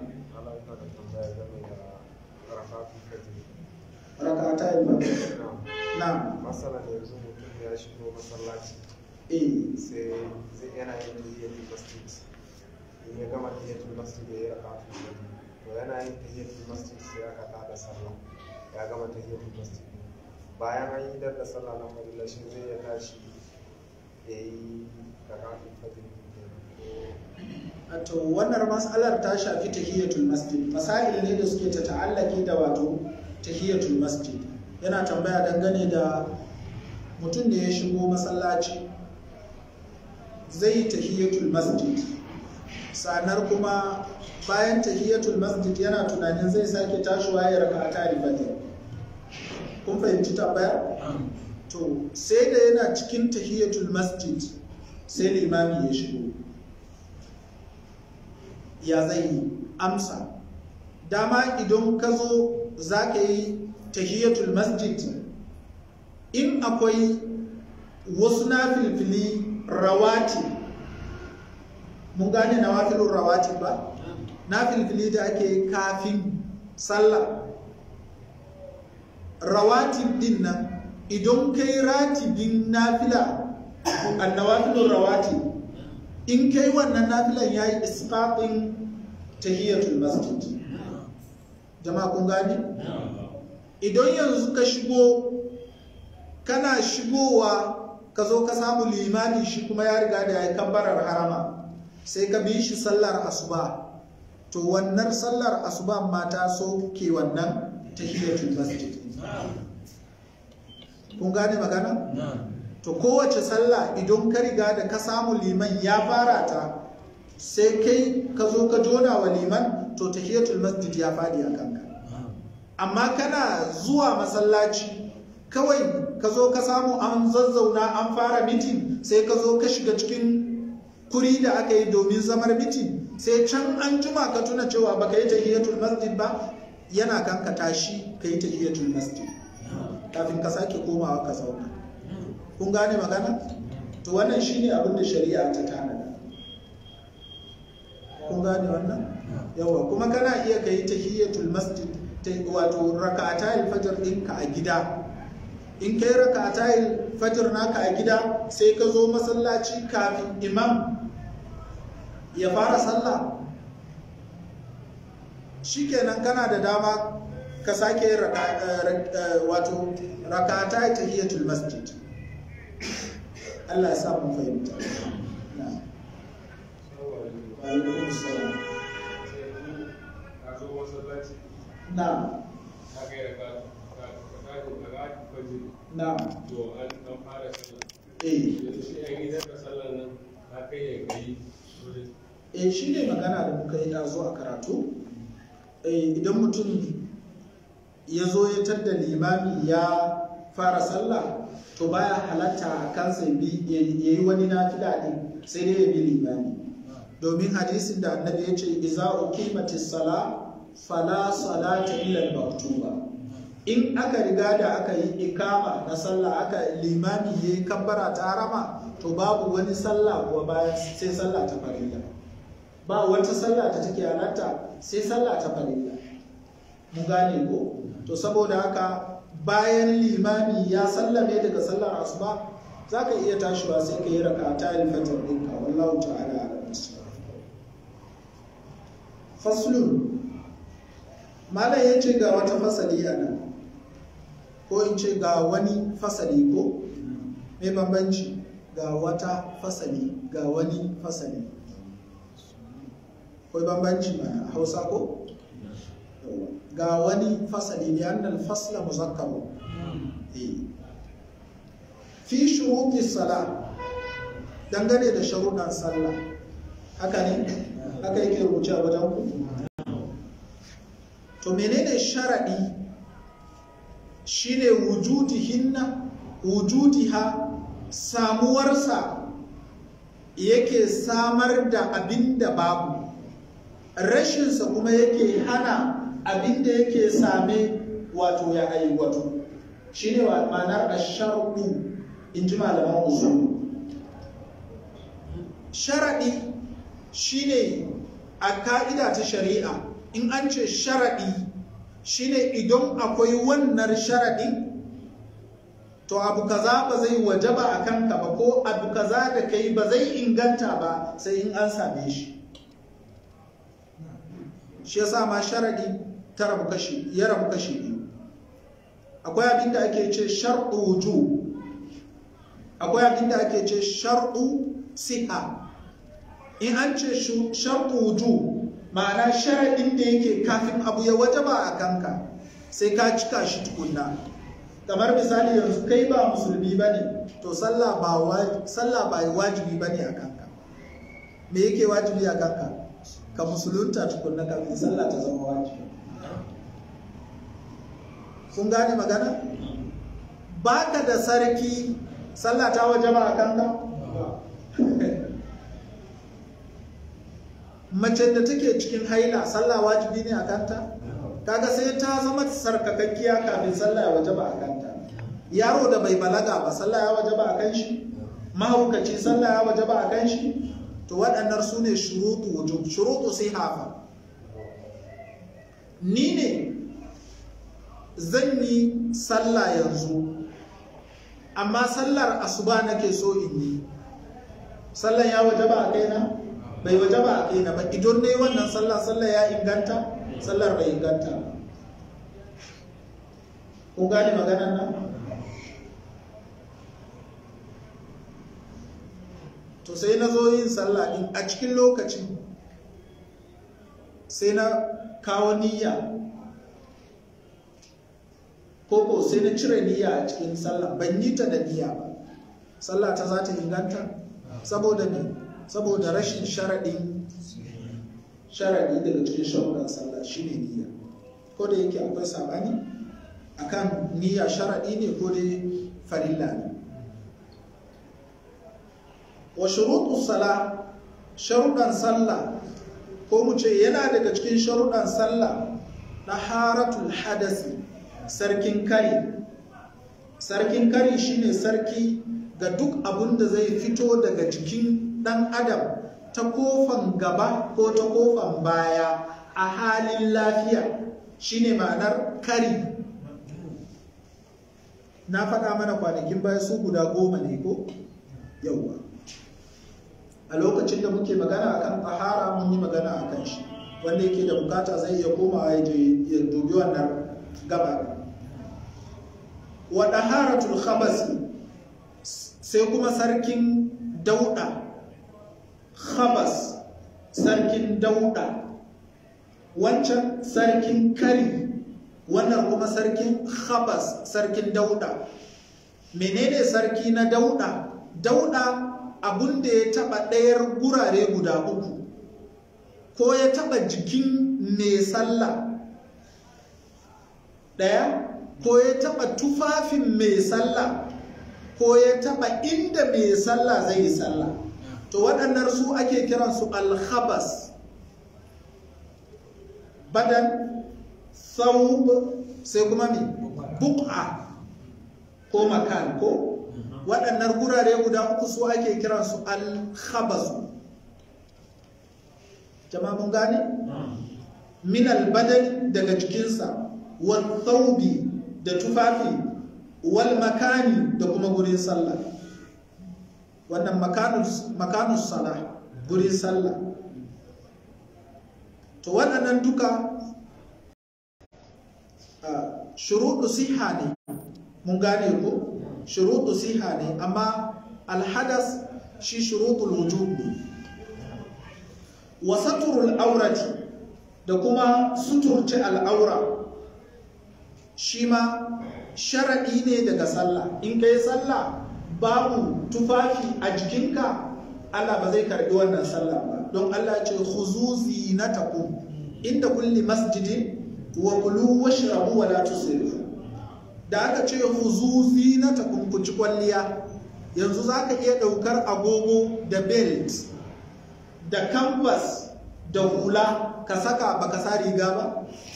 raka ta yi ba na
masala da yanzu mutum ya shigo masallaci
eh
sai zai yana yin tahiyatul masjid in ya gama tahiyatul masjid ya yi raka to yana yin tahiyatul masjid sai aka tada sallah ya gama tahiyatul masjid bayan an yi dar da sallah na fadila shi zai ya tashi ya yi rakatul fajr
to wannan mas'alar ta shafi tahiyatul masjid masail ne da suke ta ta'allaki da wato tahiyatul masjid yana tambaya dangane da mutum da ya shigo masallaci zai yi tahiyatul masjid sanar kuma bayan tahiyatul masjid yana tunanin zai sake tashiwa ya raka ta ribatin kun fahimci tambaya to sai da yana cikin tahiyatul masjid sai limami ya shigo ya zai yi amsa dama idan ka zo za ka yi tahiyatul masjid in akwai wasu na filfili rawati mun gane na wafilun rawati ba na filfili da ake kafin sallah rawatib din nan idan kai ratibin nafila annawafilun rawati in kai wannan nafilan yayi isqatin tahiyatul masjid jama'a kun gane idan yanzu ka shigo kana shigowa ka zo ka samu limani shi kuma ya riga da ya yi kabbarar harama sai ka bi shi sallar asuba to wannan sallar asuba mata so ke wannan tahiyatul masjid kun gane magana to kowace sallah idan ka riga da ka samu liman ya fara ta sai kai ka zo ka jona wa liman to tahiyatul masjid ya fadi a kanka amma kana zuwa masallaci kawai ka zo ka samu an zazzauna an fara mitin sai ka zo ka shiga cikin kuri da aka yi domin zamar mitin sai can an juma ka tuna cewa baka yi tahiyatul masjid ba yana kan ka tashi ka yi tahiyatul masjid kafin ka sake komawa ka zauna kun gane magana to wannan shine abin da shari'a ta tanada kun gane wannan yawa kuma kana iya ka yi tahiyatul masjid wato raka'ata alfajr ɗinka a gida in kai raka'ata alfajr naka a gida sai ka zo masallaci kafin imam ya fara sallah shikenan kana da dama ka sake wato raka'ata tahiyatul masjid Allah ya sa mu fahimta na'am wa alaikum assalam na'am na'am eh shi ne magana da muka yi ɗazo a karatu idan mutum ya zo ya tadda limami ya fara sallah to baya halatta a kansa ya yi wani nafila ɗin sai dai ya bi limami domin hadisin da annabi ya ce iza uqimatis sala fala salata illa al-maktuba in aka riga da aka yi ikama na sallah aka limami yayi kabbara ta harama to babu wani sallah kuwa bayan sai sallah ta farilla ba wata sallah ta take halatta sai sallah ta farilla mu gane ko to saboda haka bayan limami ya sallame daga sallar asuba zaka iya tashiwa sai ka yi raka'ata al-fajr ɗinka wallahu ta'ala a'lam faslun malam ya ce ga wata fasali a nan ko in ce ga wani fasali ko mai bambanci ga wata fasali ga wani fasali ko bambanci ma hausa ko ga wani fasali ne annal fasla muzakkaru fi shuruɗi sala dangane da sharuɗan sallah haka ne haka yake rubuce a wajen ku to menene sharaɗi shine wujudihinna wujudiha samuwarsa yake samar da abin da babu rashinsa kuma yake hana abin da yake same wato ya aiwatu shine wa ma'anar asharɗu in ji malaman usul sharaɗi shine a ka'ida ta shari'a in an ce sharaɗi shine idan akwai wannan sharaɗi to abu kaza ba zai wajaba a kanka ba ko abu kaza da kai ba zai inganta ba sai in an same shi shi yasa ma sharaɗi ta rabu kashi ya rabu kashi biyu akwai abin da ake ce sharɗu wuju akwai abin da ake ce sharɗu siha in an ce sharɗu wuju ma'ana sharaɗin da yake kafin abu ya wajaba a kanka sai ka cika shi tukunna kamar misali yanzu kai ba musulmi ba ne to sallah ba wajibi ba ne a kanka me yake wajibi a kanka ka musulunta tukunna kafin sallah ta zama wajibi kun gane magana ba ka da sarki sallah ta wajaba a kanka mace da take cikin haila sallah wajibi ne a kanta kaga sai ta zama sarkakakkiya kafin sallah ya wajaba a kanta yaro da bai balaga ba sallah ya wajaba a kan shi mahaukaci sallah ya waje ba a kan shi to waɗannan su ne shurutu wujub shurutu sai hafa ni ne zan yi sallah yanzu amma sallar asuba nake so in yi sallar ya waje ba a kaina bai waje ba a kaina ba idan ne wannan sallah sallar ya inganta sallar bai inganta kun gane maganar nan to sai na zo yin sallah din a cikin lokacin sai na kawo niyya koko sai na cire niyya a cikin sallah ban yi ta da niyya ba sallah ta za ta inganta saboda ne saboda rashin sharaɗin sharaɗi daga cikin sharuɗan sallah shine niyya ko da yake akwai sabani akan niyya sharaɗi ne ko dai farilla ne wa shuruɗu sala sharuɗan sallah ko mu ce yana daga cikin sharuɗan sallah na haratul hadasi sarkin kari sarkin kari shine sarki ga duk abin da zai fito daga jikin ɗan adam ta kofan gaba ko ta kofan baya a halin lafiya shine ma'anar kari na faɗa mana kwanakin baya su guda goma ne ko yauwa a lokacin da muke magana akan tsahara mun yi magana akan shi wanda yake da bukata zai iya komawa ya dubi wannan gaba wa daharatul khabasi sai kuma sarkin dauda khabas sarkin dauda wancan sarkin kari wannan kuma sarkin khabas sarkin dauda menene sarki na dauda dauda abun da ya taba ɗayar gurare guda uku ko ya taba jikin mai sallah ɗaya ko ya taba tufafin mai sallah ko ya taba inda mai sallah zai yi sallah to waɗannan su ake kiransu alhabas badan saub sai kuma mai buk'a ko makan ko waɗannan gurare guda uku su ake kiransu alhabasu jama'a mun gane? min albadani daga jikinsa wal thawbi da tufafi wal makani da kuma gurin sallah wannan makanus sala gurin sallah to waɗannan duka shuruɗu siha ne mun gane ko shuruɗu siha ne amma alhadas shi shuruɗul wujub ne wa saturul aurati da kuma suturce al'aura shi ma sharaɗi ne daga sallah in kai sallah babu tufafi a jikinka Allah ba zai karɓi wannan sallah ba don Allah ce khuzu zinatakum inda kulli masjidin wa kulu washrabu wa la tusrifu da aka ce huzu zinatakum ku ci kwalliya yanzu zaka iya daukar agogo da belt da canvas da hula ka saka baka sa riga ba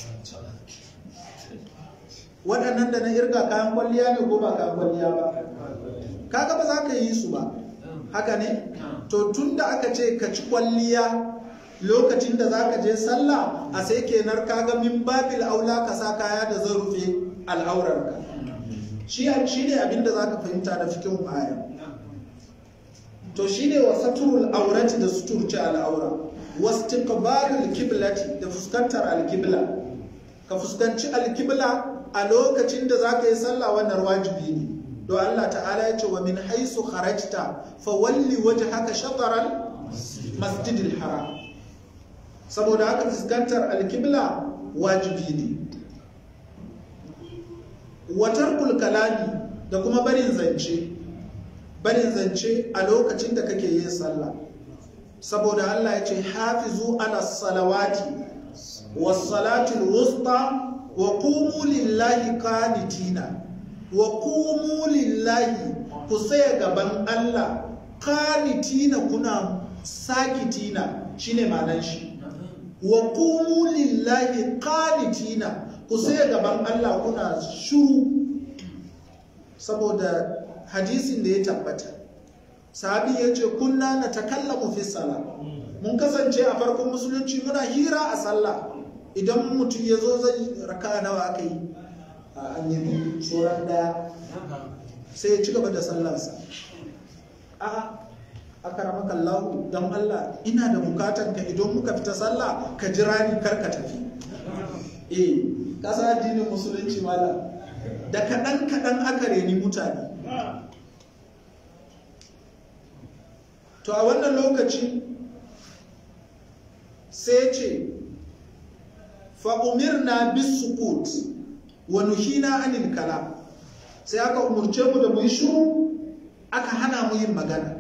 waɗannan da na irga kayan kwalliya ne ko ba kayan kwalliya ba kaga ba za ka yi su ba haka ne to tun da aka ce ka ci kwalliya lokacin da za ka je sallah a sai kenar kaga min babil aula ka sa kaya da zan rufe al'aurarka shi ne abinda za ka fahimta da fikin aya to shi ne wa saturul aurati da suturci al'aura wasu tiqbalul kiblati da fuskantar alkibla ka fuskanci alkibla a lokacin da za ka yi sallah wannan wajibi ne don Allah ta'ala ya ce wa min haisu kharajta fa walli wajhaka shatran masjidil haram saboda haka fuskantar alkibla wajibi ne watar kulkalami da kuma barin zance barin zance a lokacin da kake yin sallah saboda Allah ya ce hafizu ala salawati was salatul wusta wa qumu lillahi qanitina wa qumu lillahi ku saya gaban Allah qanitina kuna sakitina shine ma'anar shi wa qumu lillahi qanitina ku saya gaban Allah kuna shuru saboda hadisin da ya tabbata sahabi ya ce kunna na takallamu fi sala mun kasance a farkon musulunci muna hira a sallah idan mutum ya zo zai raka nawa aka yi a an yi tsoron daya sai ya ci gaba da sallarsa a akaramaka Allah don Allah ina da bukatan ka idan muka fita sallah ka jira ni kar ka tafi eh kasa addinin musulunci mala da kaɗan kaɗan aka reni mutane to a wannan lokaci sai ce fa'umirna bis sukut wa nuhina anil kalam sai aka umurce mu da mu yi shiru aka hana mu yin magana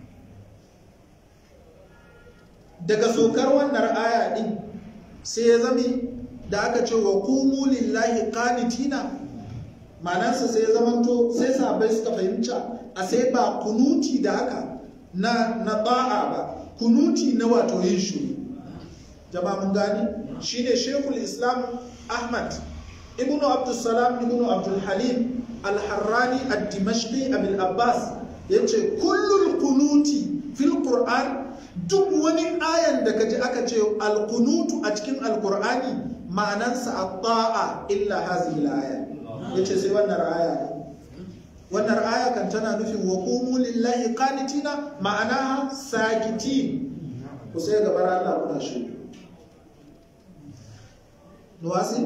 daga sokar wannan aya din sai ya zami da aka ce wa kumu lillahi qanitina manansa sai ya zamanto sai sabai suka fahimta a sai ba kunuti da haka na na ba'a ba kunuti na wato yin shiru jama'a mun gani shine shekul islam ahmad ibnu abdussalam ibnu abdul halim al-harrani ad-dimashqi abul abbas yace kullul kunuti fil qur'an duk wani ayan da kaji aka ce al-kunutu a cikin al-qur'ani ma'anansa at-ta'a illa hadhihi al-aya yace sai wannan aya ne wannan aya kan tana nufin wa qumu lillahi qanitina ma'ana sakitin ku sai gabar Allah kuna shi nuwasi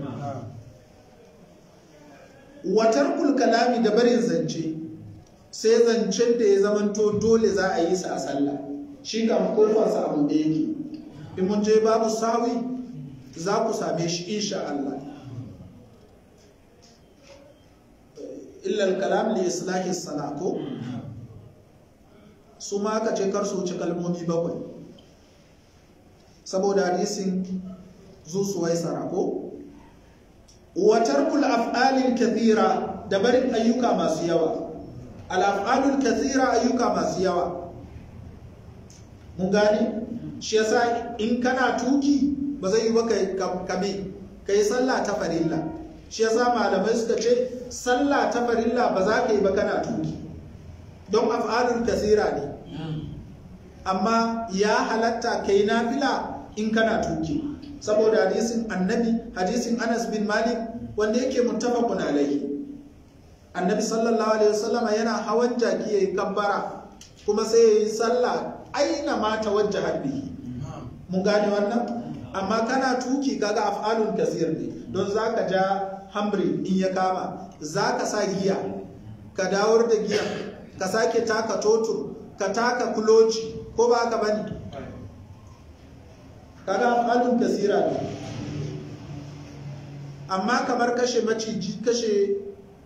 watar kalami da barin zance sai zancen da ya zamanto dole za a yi sa a sallah shi kan kofarsa abu da yake in mun je babu sawi za ku same shi insha Allah illal kalam li islahi salako su ma aka ce kar su wuce kalmomi bakwai saboda hadisin zusuwai sarako watarkul af'alin kathira da barin ayyuka masu yawa al-af'alul kathira ayyuka masu yawa mun gane shi yasa in kana tuki ba zai yi ba kame kai sallah ta farilla shi yasa malamai suka ce sallah ta farilla ba za ka yi ba kana tuki don af'alul kathira ne amma ya halatta kai nafila in kana tuki saboda hadisin annabi hadisin anas bin malik wanda yake muttafaqun alaihi annabi sallallahu alaihi wasallama yana hawan jaki yayin kabbara kuma sai yayi sallah aina ma tawajjaha bihi mun gane wannan amma kana tuki kaga af'alun kasir ne don zaka ja hamri in ya kama zaka sa giya ka dawar da giya ka sake taka totur ka taka kuloci ko ba haka bane kaga af'alun kasira ne amma kamar kashe maciji kashe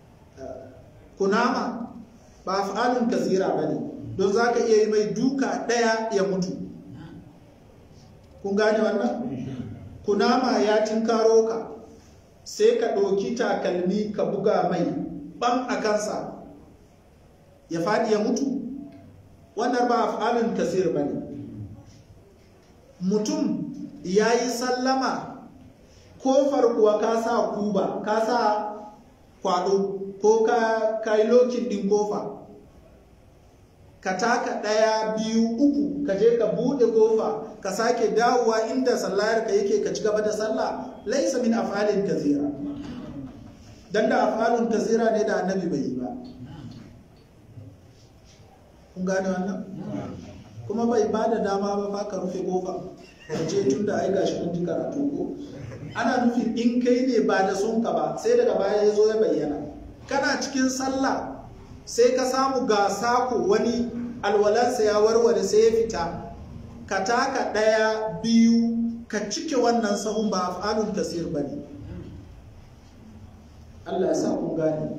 kunama ba af'alun kasira ba ne don za ka iya yi mai duka ɗaya ya mutu kun gane wannan kunama ya tinkaro ka sai ka ɗauki takalmi ka buga mai ɓan a kansa ya faɗi ya mutu wannan ba af'alun kasir ba ne mutum ya yi sallama kofar kuwa ka sa kuba ka sa kwado ko ka yi lokin din kofa ka taka ɗaya biyu uku ka je ka buɗe kofa ka sake dawowa inda sallayar ka yake ka ci gaba da sallah laisa min afalin kazira dan da afalin kazira ne da annabi bai yi ba kun gane wannan kuma bai ba da dama ba fa ka rufe kofa ka ce tun da ai gashi mun ji karatu ko ana nufin in kai ne ba da sun ka ba sai daga baya ya zo ya bayyana kana cikin sallah sai ka samu ga sako wani alwalansa ya warware sai ya fita ka taka ɗaya biyu ka cike wannan sahun ba af'alun kasir ba ne Allah ya sa kun gane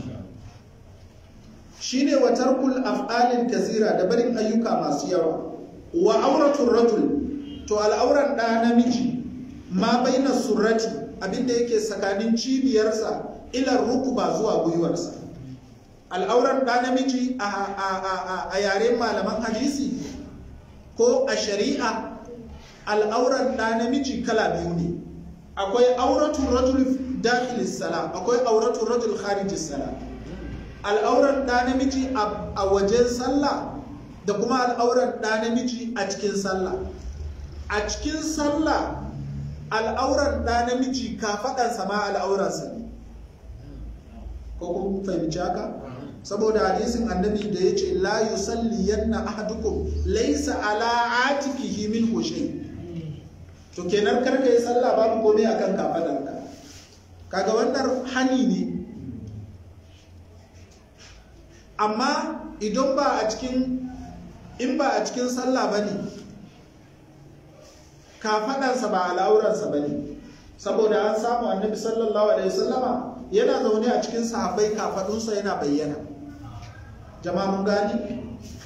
shine wa tarkul af'alin kasira da barin ayyuka masu yawa wa auratul rajul to al'auran da namiji ma baina surrati abinda yake tsakanin cibiyarsa ila rukuba zuwa gwiwarsa al'auran da namiji a yaren malaman hadisi ko a shari'a al'auran da namiji kala biyu ne akwai auratul rajul dakhilis sala akwai auratul rajul kharijis sala al'auran ɗa namiji a wajen sallah da kuma al'auran ɗa namiji a cikin sallah a cikin sallah al'auran ɗa namiji kafaɗansa ma al'auransa ne ko kun fahimci haka saboda hadisin annabi da ya ce la yusalli yanna ahadukum laysa ala atikihi min shay to kenan karka yi sallah babu komai akan kafaɗarka kaga wannan hani ne amma idan ba a cikin in ba a cikin sallah ba ne kafaɗansa ba al'auransa ba ne saboda an samu annabi sallallahu alaihi wasallama yana zaune a cikin sahabbai kafaɗunsa yana bayyana jama'a mun gani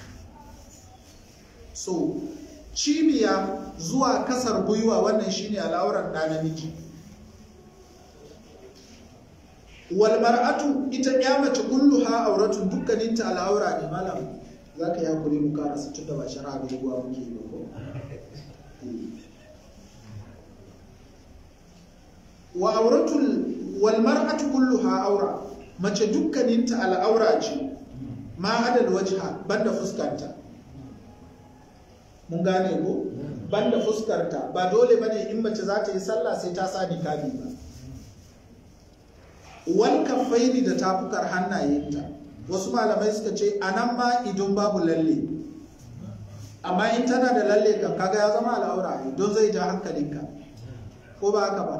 so cibiya zuwa kasar gwiwa wannan shine al'auran ɗa namiji wal mar'atu ita ya mace kulluha auratun dukkaninta al'aura ne malam zaka ya kuri mu karasa tunda ba shari'a bai ruwa muke yi ba ko wa auratul wal mar'atu kulluha aura mace dukkaninta al'aura ce ma adal wajha banda fuskanta mun gane ko banda fuskarta ba dole bane in mace za ta yi sallah sai ta sa niqabi ba wal kaffaini da tafukar hannayenta wasu malamai suka ce anan ma idan babu lalle amma in tana da lalle kan kaga ya zama al'aura don zai ja hankalinka ko ba haka ba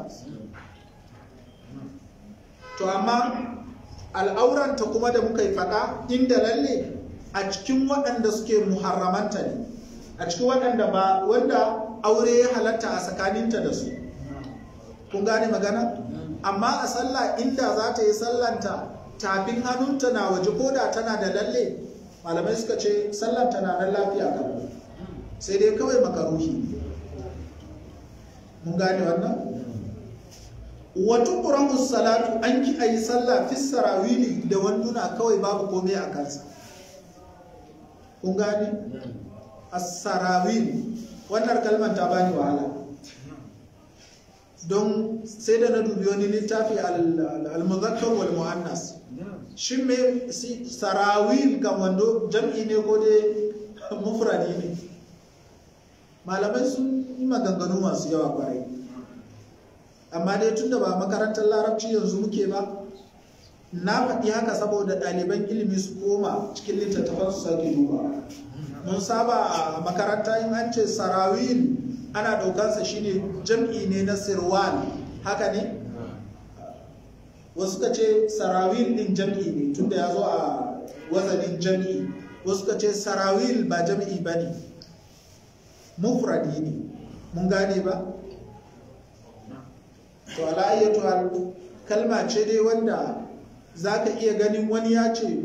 to amma al'auranta kuma da muka yi faɗa inda lalle a cikin waɗanda suke muharramanta ne a cikin waɗanda ba wanda aure ya halatta a tsakaninta da su kun gane magana amma a sallah inda za ta yi sallanta tafin hannunta na waje ko da tana da lalle malamai suka ce sallanta na nan lafiya kan sai dai kawai makaruhi mun gane wannan wata ƙurahu salatu an ki a yi sallah fi sarawili da wanduna kawai babu komai a kansa kun gane as-sarawil wannan kalmar ta bani wahala don sai da na dubi wani littafi al-muzakkar wal muannas shin me sarawil kan wando jam'i ne ko dai mufradi ne malamai sun yi maganganu masu yawa kwarai amma dai tunda ba makarantar larabci yanzu muke ba na faɗi haka saboda ɗaliban ilimi su koma cikin littattafan su sake duba mun saba a makaranta in an ce sarawil ana ɗaukansa shine jam'i ne na sirwal haka ne wasu ka ce sarawil ɗin jam'i ne tunda ya zo a wazanin jam'i wasu ka ce sarawil ba jam'i ba ne mufradi ne mun gane ba to ala'ayyatu hal kalma ce dai wanda za ka iya ganin wani ya ce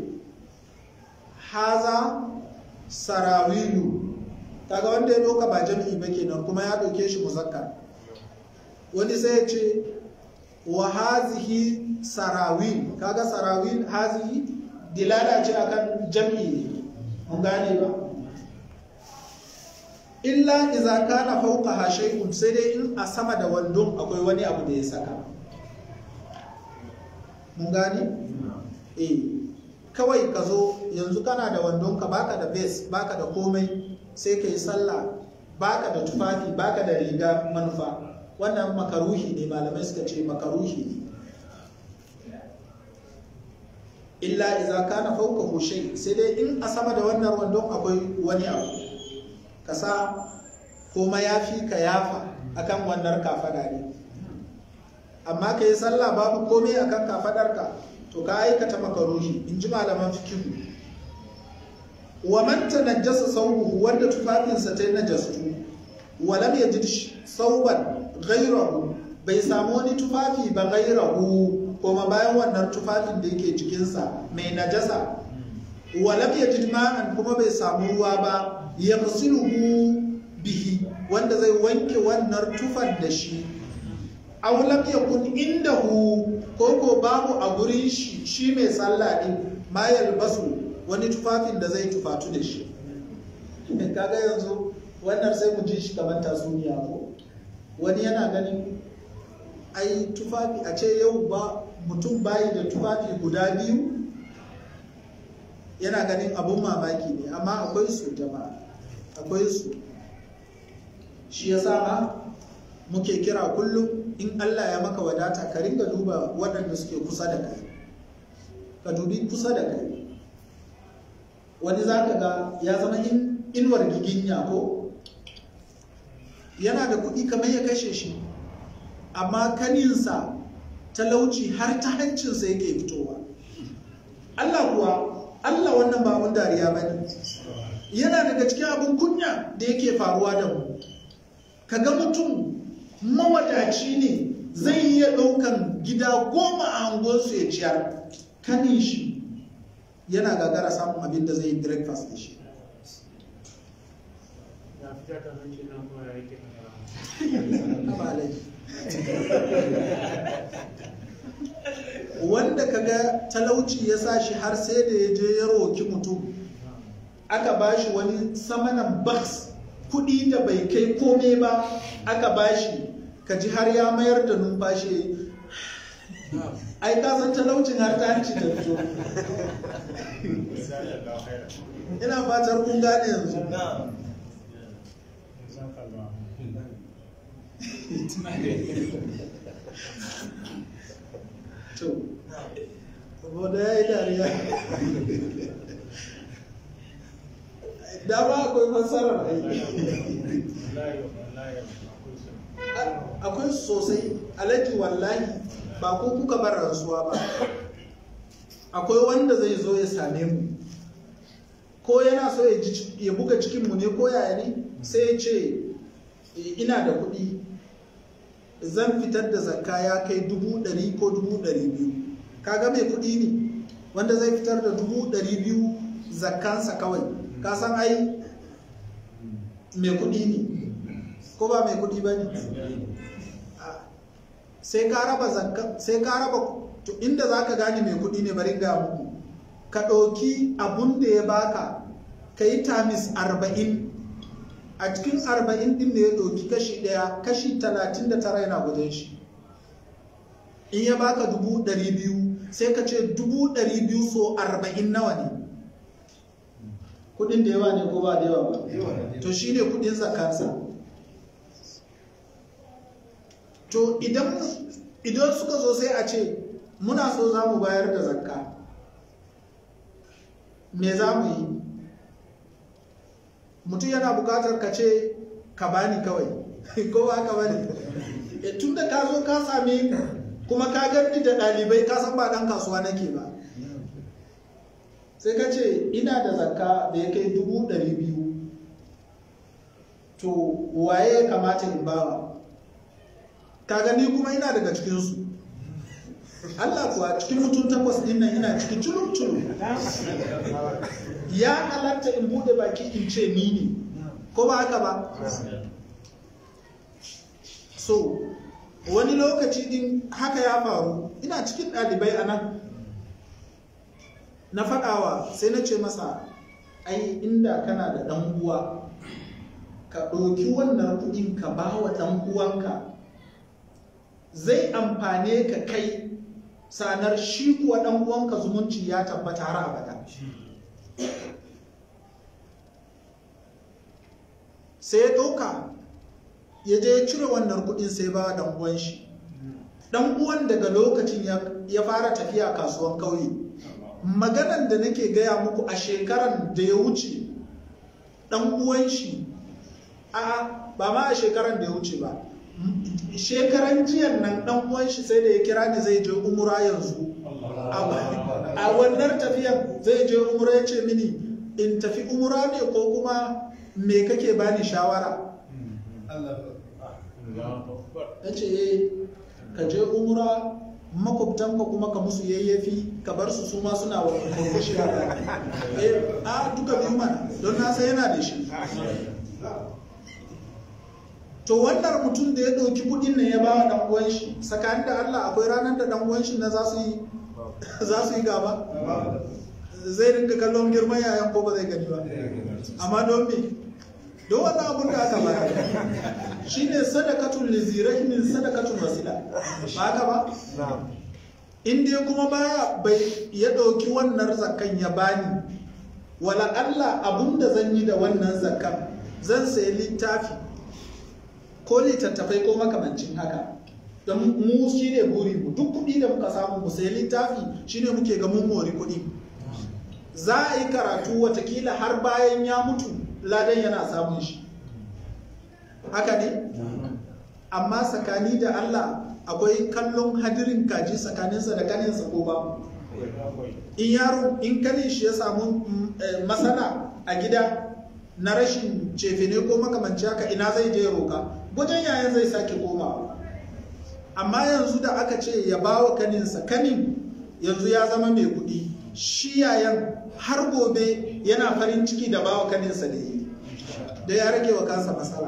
haza sarawilu kaga wanda ya doka ba jam'i ba kenan kuma ya doke shi muzakkar wani sai ya ce wa hazihi sarawil kaga sarawil hazihi dilala ce akan jam'i ne mun gane ba illa iza kana fawqaha shay'un sai dai in a sama da wandon akwai wani abu da ya saka mun gane eh kawai ka zo yanzu kana da wandon ka baka da base baka da komai sai ka yi sallah baka da tufafi baka da riga manufa wannan makaruhi ne malamai suka ce makaruhi ne illa iza kana fawqahu shay sai dai in a sama da wannan wandon akwai wani abu ka sa ko mayafi ka yafa akan wannan kafada ne amma ka yi sallah babu komai akan kafadarka to ka aikata makaruhi in ji malaman fikihu wa man tanajjasa sawbuhu wanda tufafinsa ta najastu wa lam yajid sawban ghayrahu bai samu wani tufafi ba ghayrahu kuma bayan wannan tufafin da yake jikinsa mai najasa wa lam yajid ma'an kuma bai samu ruwa ba yaghsiluhu bihi wanda zai wanke wannan tufan da shi aw lam yakun indahu ko ko babu a gurin shi shi mai sallah din ma yalbasu wani tufafin da zai tufatu da shi kaga yanzu wannan sai mu ji shi kamar tasuniya ko wani yana ganin ai tufafi a ce yau ba mutum bayi da tufafi guda biyu yana ganin abun mamaki ne amma akwai su jama'a akwai su shi ya ma muke kira kullum in Allah ya maka wadata ka ringa duba waɗanda suke kusa da kai ka dubi kusa da kai wani za ka ga ya zama inuwar giginya ko yana da kuɗi kamar ya kashe shi amma kaninsa talauci har ta hancinsa yake fitowa Allah kuwa Allah wannan ba abun dariya ba ne yana daga cikin abin kunya da yake faruwa da mu kaga mutum mawadaci ne zai iya ɗaukan gida goma a angonsu ya ciyar kanin shi yana gagara samun abin da zai yi breakfast da shi wanda kaga talauci ya sa shi har sai da ya je ya roki mutum aka ba shi wani samanan baks kudi da bai kai kome ba aka ba shi ka ji har ya mayar da numfashi ai ka san talaucin har ta hanci da fito ina fatar kun gane yanzu to saboda ya yi dariya dama akwai fassarar akwai sosai alaji wallahi ba ko kuka bar rantsuwa ba akwai wanda zai zo ya same mu ko yana so ya buga cikinmu ne ko yaya ne sai ya ce ina da kuɗi zan fitar da zakka ya kai dubu ɗari ko dubu ɗari biyu kaga mai kuɗi ne wanda zai fitar da dubu ɗari biyu zakkansa kawai ka san ai mai kuɗi ne ko ba mai kuɗi ba ne sai ka raba zakka sai ka raba to inda za ka gane mai kuɗi ne bari ga muku ka ɗauki abun da ya baka ka yi tamis arba'in a cikin arba'in din da ya ɗauki kashi ɗaya kashi talatin da tara yana wajen shi in ya baka dubu ɗari biyu sai ka ce dubu ɗari biyu so arba'in nawa ne kudin da yawa ne ko ba da yawa ba to shi ne kudin zakansa to idan idan suka zo sai a ce muna so za mu bayar da zakka me za mu yi mutum yana bukatar ka ce ka bani kawai ko ba ka bani tun da ka zo ka same kuma ka gani da ɗalibai ka san ba ɗan kasuwa nake ba sai ka ce ina da zakka da ya kai dubu ɗari biyu to waye ya kamata in bawa ka gani kuma ina daga cikinsu Allah kuwa cikin mutum takwas ɗin nan ina cikin culum culum ya halatta in bude baki in ce ni ne ko ba haka ba so wani lokaci din haka ya faru ina cikin ɗalibai a nan na faɗawa sai na ce masa ai inda kana da ɗan uwa ka ɗauki wannan kuɗin ka ba wa ɗan uwanka zai amfane ka kai sanar shi kuwa ɗan uwanka zumunci ya tabbata har abada sai ya ɗauka ya je ya cire wannan kuɗin sai ba ɗan uwan shi ɗan uwan daga lokacin ya fara tafiya kasuwan kauye maganan da nake gaya muku a shekaran da ya wuce ɗan uwan shi a ba ma a shekaran da ya wuce ba shekaran jiyan nan ɗan uwan shi sai da ya kira ni zai je umura yanzu a wannan tafiyan zai je umura ya ce mini in tafi umura ne ko kuma me kake bani shawara ya ce ka je umura makwabtanka kuma ka musu yayyafi ka bar su su ma suna wa kurkushi a duka biyu mana don na sai yana da shi to wannan mutum da ya ɗauki kuɗin nan ya ba wa ɗan uwan shi tsakanin da Allah akwai ranar da ɗan uwan shi na za su yi za su yi gaba zai rinka kallon girman yayan ko ba zai gani ba amma don me don wannan abun da aka bayar shine sadakatun lizirai min sadakatun wasila ba haka ba in dai kuma baya bai ya ɗauki wannan zakan ya bani wala Allah abun da zan yi da wannan zakkan zan sayi littafi ko littattafai ko makamancin haka don mu shi ne buri mu duk kuɗi da muka samu mu sayi littafi shine muke ga mun mori kuɗi za a yi karatu watakila har bayan ya mutu ladan yana samun shi haka ne amma tsakani da Allah akwai kallon hadirin kaji tsakaninsa da kaninsa ko ba in yaro in kanin shi ya samu matsala a gida na rashin cefene ko makamanci haka ina zai je roka wajen yayan zai sake koma amma yanzu da aka ce ya ba wa kaninsa kanin yanzu ya zama mai kuɗi shi yayan har gobe yana farin ciki da ba wa kaninsa da yi da ya rage wa kansa matsala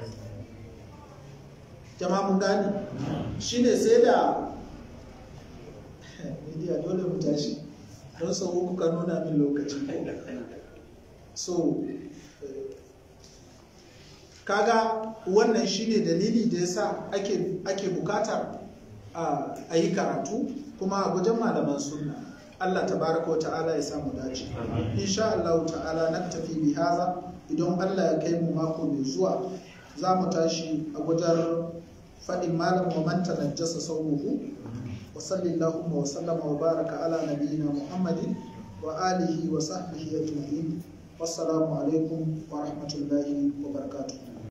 jama'a mun gane shine sai da media dole mu tashi don sau uku ka nuna min lokaci so kaga wannan shine dalili da yasa ake ake bukatar a yi karatu kuma a gujen malaman sunna Allah tabaraka wa ta'ala ya samu dace insha Allah ta'ala na tafi bi haza idan Allah ya kai mu mako mai zuwa za mu tashi a gujar faɗin malam wa man tanajjasa sawmuhu wa sallallahu wa sallama wa baraka ala nabiyyina muhammadin wa alihi wa sahbihi ajma'in wassalamu alaikum wa rahmatullahi wa barakatuh